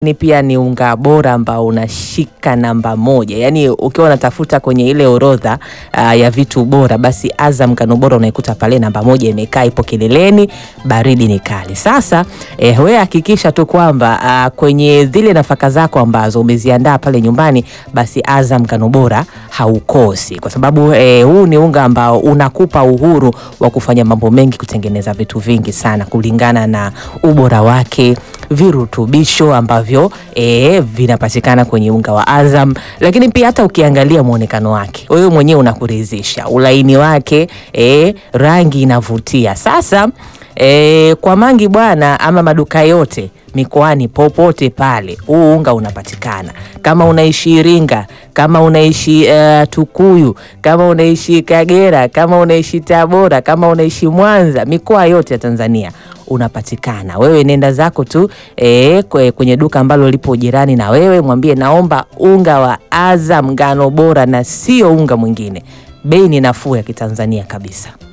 ni pia ni unga bora ambao unashika namba moja, yaani ukiwa unatafuta kwenye ile orodha uh, ya vitu bora, basi Azam ngano bora unaikuta pale namba moja, imekaa ipo kileleni, baridi ni kali. Sasa eh, wewe hakikisha tu kwamba uh, kwenye zile nafaka zako ambazo umeziandaa pale nyumbani, basi Azam ngano bora haukosi, kwa sababu eh, huu ni unga ambao unakupa uhuru wa kufanya mambo mengi, kutengeneza vitu vingi sana kulingana na ubora wake, virutubisho ambavyo eh, vinapatikana kwenye unga wa Azam, lakini pia hata ukiangalia mwonekano wake wewe mwenyewe unakuridhisha, ulaini wake eh, rangi inavutia. Sasa E, kwa mangi bwana, ama maduka yote mikoani popote pale huu unga unapatikana. Kama unaishi Iringa, kama unaishi uh, Tukuyu, kama unaishi Kagera, kama unaishi Tabora, kama unaishi Mwanza, mikoa yote ya Tanzania unapatikana. Wewe nenda zako tu e, kwenye duka ambalo lipo jirani na wewe, mwambie naomba unga wa Azam ngano bora na sio unga mwingine. Bei ni nafuu ya Kitanzania kabisa.